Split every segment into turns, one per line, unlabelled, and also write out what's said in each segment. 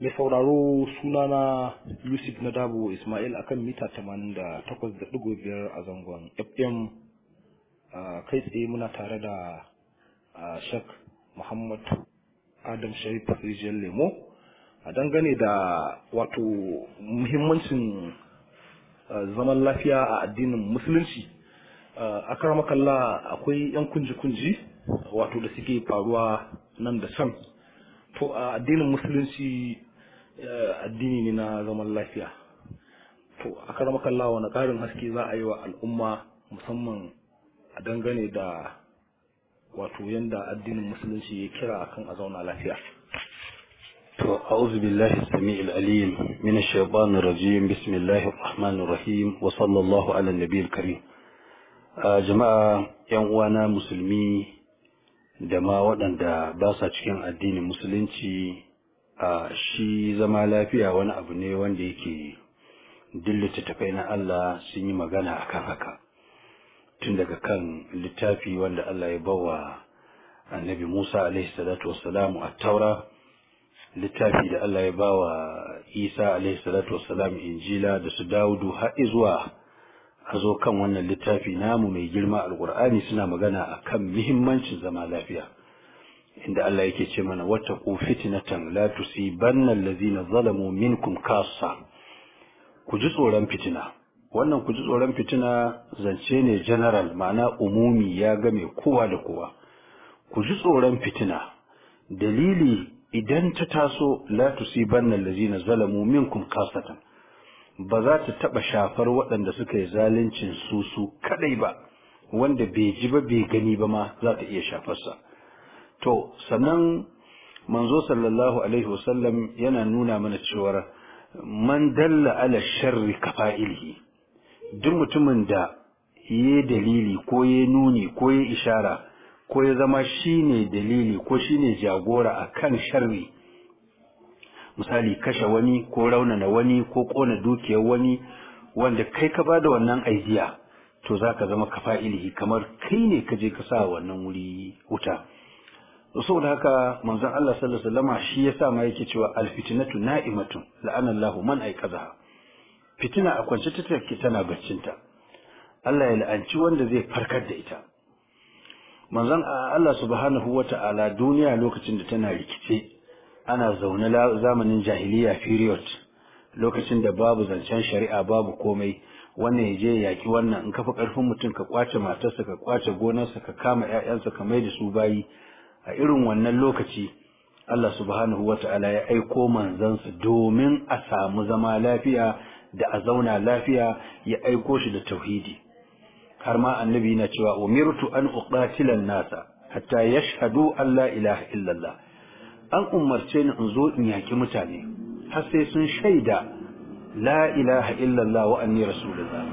mai sauraro sunana yusuf na dabo ismail akan mita 88.5 a zangon fm kai tsaye muna tare da shak muhammad adam sharif rijiyar lemo a dangane da wato muhimmancin zaman lafiya a addinin musulunci a karamakalla akwai 'yan kunji-kunji wato da suke faruwa nan da can to a addinin musulunci addini ne na zaman lafiya to a karamakalla wani ƙarin haske za a yi wa al'umma musamman a dangane da wato yanda addinin musulunci ya kira akan a zauna lafiya
to a'udhu billahi samiil alim min ash-shaytanir rajim bismillahir rahmanir rahim wa sallallahu ala nabiyil karim jama'a yan uwana musulmi da ma waɗanda ba sa cikin addinin musulunci a shi zama lafiya wani abu ne wanda yake dillita tafai na Allah sun yi magana akan haka tun daga kan littafi wanda Allah ya bawa annabi Musa alaihi salatu wassalamu a taura littafi da Allah ya bawa Isa alaihi salatu wassalam injila da su Dawudu har zuwa a zo kan wannan littafi namu mai girma alkur'ani suna magana akan muhimmancin zama lafiya inda Allah yake ce mana wattaqu fitnatan la tusibanna allazina zalamu minkum kassa ku ji tsoron fitina wannan ku ji tsoron fitina zance ne general ma'ana umumi ya game kowa da kowa ku ji tsoron fitina dalili idan ta taso la tusibanna allazina zalamu minkum kassatan ba za ta taɓa shafar waɗanda suka yi zaluncin su su kaɗai ba wanda bai ji ba bai gani ba ma za ta iya shafarsa to sannan manzo sallallahu alaihi wasallam yana nuna mana cewar man dalla ala sharri kafa'ilihi duk mutumin da ya dalili ko ya nuni ko ya ishara ko ya zama shine dalili ko shine jagora akan sharri misali kashe wani ko raunana wani ko kona dukiyar wani wanda kai ka bada wannan aidiya to za ka zama kafa'ilihi kamar kai ne ka je ka sa wannan wuri wuta saboda haka manzon Allah sallallahu alaihi wasallam shi yasa ma yake cewa alfitnatu na'imatun la'anallahu man aiqazaha fitina a kwance ta take tana baccinta Allah ya la'anci wanda zai farkar da ita manzon Allah subhanahu wata'ala duniya lokacin da tana rikice ana zaune zamanin jahiliya period lokacin da babu zancen shari'a babu komai wannan ya je yaki wannan in kafa karfin mutum ka kwace matarsa ka kwace gonarsa ka kama ƴaƴansa ka mai da su bayi a irin wannan lokaci Allah subhanahu wata'ala ya aiko manzansa domin a samu zama lafiya da a zauna lafiya ya aiko shi da tauhidi har ma annabi na cewa umirtu an uqatila nasa hatta yashhadu an la ilaha illallah an umarce ni in zo in yaki mutane har sai sun shaida la ilaha illallah wa anni rasulullah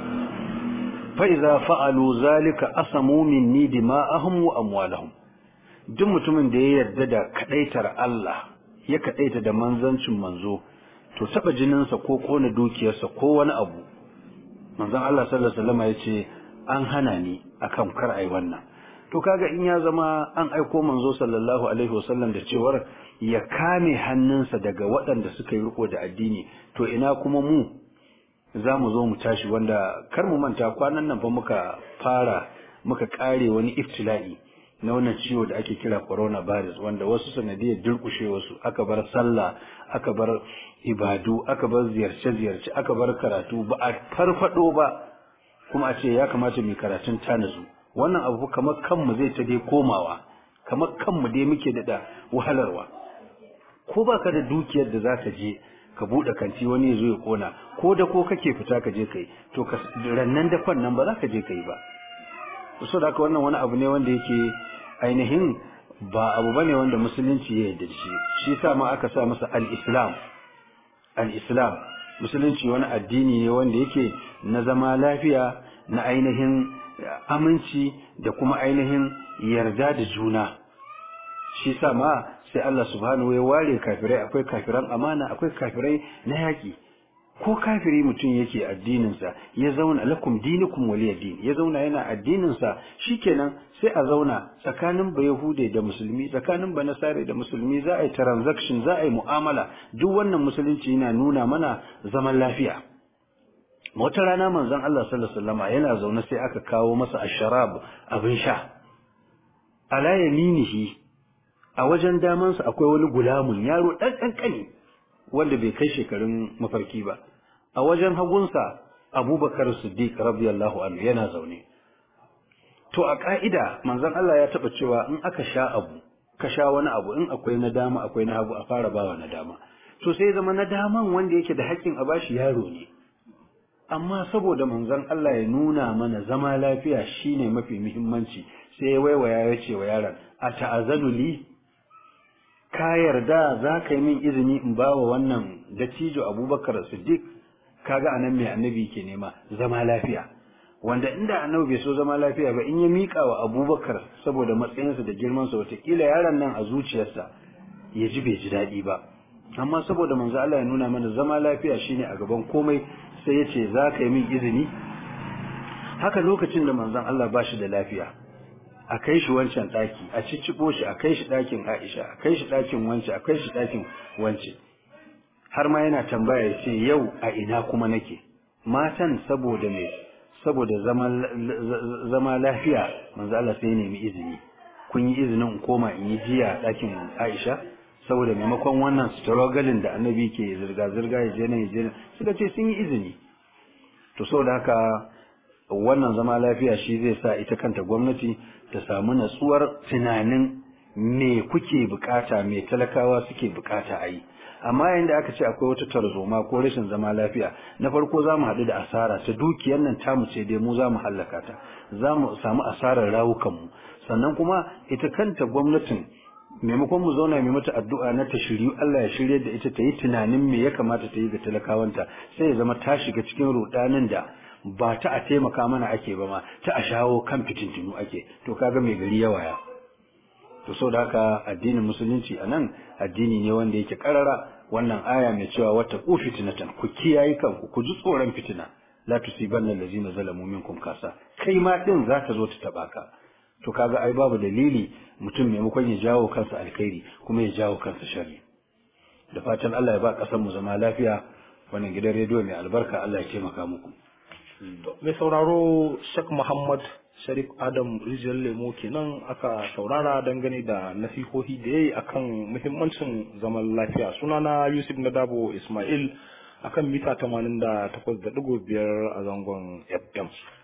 fa idza fa'alu zalika asamu minni dima'ahum wa amwalahum duk mutumin da ya yarda da kadaitar Allah ya kadaita da manzancin manzo to taba jininsa ko kona dukiyarsa ko wani abu manzon Allah sallallahu alaihi wasallam ya ce an hana ni akan kar ai wannan to kaga in ya zama an aiko manzo sallallahu alaihi wasallam da cewar ya kame hannunsa daga waɗanda suka yi riko da addini to ina kuma mu za mu zo mu tashi wanda kar mu manta kwanan nan fa muka fara muka kare wani iftila'i na wannan ciwo da ake kira coronavirus wanda wasu sanadiyar durkushe wasu aka bar sallah aka bar ibadu aka bar ziyarce-ziyarce aka bar karatu ba a farfado ba kuma a ce ya kamata mu karatun tanazu wannan abu kamar kanmu zai ta dai komawa kamar kanmu dai muke da wahalarwa ko baka da dukiyar da zaka je ka bude kanti wani ya zo ya kona ko da ko kake fita ka je kai to ka rannan dafan nan ba za ka je kai ba so da haka wannan wani abu ne wanda yake ainihin ba abu bane wanda musulunci ya yarda shi shi yasa ma aka sa masa al-islam al-islam musulunci wani addini ne wanda yake na zama lafiya na ainihin aminci da kuma ainihin yarda da juna shi sa ma sai Allah subhanahu ya ware kafirai akwai kafiran amana akwai kafirai na yaƙi ko kafiri mutum yake addininsa ya zauna lakum dinukum waliya din ya zauna yana addininsa shikenan sai a zauna tsakanin ba yahude da musulmi tsakanin ba nasare da musulmi za a yi transaction za a yi mu'amala duk wannan musulunci yana nuna mana zaman lafiya wata rana manzon Allah sallallahu alaihi wasallam yana zaune sai aka kawo masa asharab abin sha ala yaminihi a wajen damansa akwai wani gulamun yaro dan kankani wanda bai kai shekarun mafarki ba a wajen hagunsa abubakar siddiq radiyallahu anhu yana zaune to a ka'ida manzon Allah ya taba cewa in aka sha abu ka sha wani abu in akwai na dama akwai na hagu a fara bawa na dama to sai zama na daman wanda yake da haƙƙin a bashi yaro ne amma saboda manzon Allah ya nuna mana zama lafiya shine mafi muhimmanci sai ya waiwaya ya ce wa yaron a ta'azanu li ka yarda za ka yi min izini in ba wa wannan dattijo abubakar siddiq kaga anan mai annabi ke nema zama lafiya wanda inda annabi bai so zama lafiya ba in ya miƙa wa abubakar saboda matsayinsa da girmansa watakila yaron nan a zuciyarsa ya ji bai ji daɗi ba amma saboda manzo Allah ya nuna mana zama lafiya shine a gaban komai sai ya ce za ka yi min izini haka lokacin da manzon Allah ba shi da lafiya a kai shi wancan ɗaki a cicciɓo shi a kai shi ɗakin Aisha a kai shi ɗakin wance a kai shi ɗakin wance har ma yana tambaya ya ce yau a ina kuma nake matan saboda me saboda zama lafiya manzo Allah sai nemi izini kun yi izinin in koma in yi jiya ɗakin Aisha saboda maimakon wannan struggling da annabi ke zirga zirga ya je nan ya je nan suka ce sun yi izini to saboda haka wannan zama lafiya shi zai sa ita kanta gwamnati ta samu natsuwar tunanin me kuke bukata me talakawa suke bukata a yi amma yayin da aka ce akwai wata tarzoma ko rashin zama lafiya na farko za mu haɗu da asara ta dukiyar nan tamu ce dai mu za mu hallaka ta za mu samu asarar rawukanmu sannan kuma ita kanta gwamnatin maimakon mu zauna mai mata addu'a na ta shiryu Allah ya shirye da ita ta yi tunanin me ya kamata ta yi ga talakawanta sai ya zama ta shiga cikin rudanin da ba ta a taimaka mana ake ba ma ta a shawo kan fitintinu ake to kaga mai gari ya waya to so da haka addinin musulunci a nan addini ne wanda yake karara wannan aya mai cewa wata ku fitinatan ku kiyaye kanku ku ji tsoron fitina la tusibanna allazina zalamu minkum kasa kai ma din za ta zo ta taba ka to kaga ai babu dalili mutum maimakon ya jawo kansa alkhairi kuma ya jawo kansa sharri da fatan Allah ya ba kasar mu zama lafiya wannan gidan rediyo mai albarka Allah ya taimaka muku
mai sauraro Sheikh Muhammad Sharif Adam Rijiyar Lemo kenan aka saurara dangane da nasihohi da yayi akan muhimmancin zaman lafiya sunana Yusuf Nadabo Ismail akan mita 88.5 a zangon FM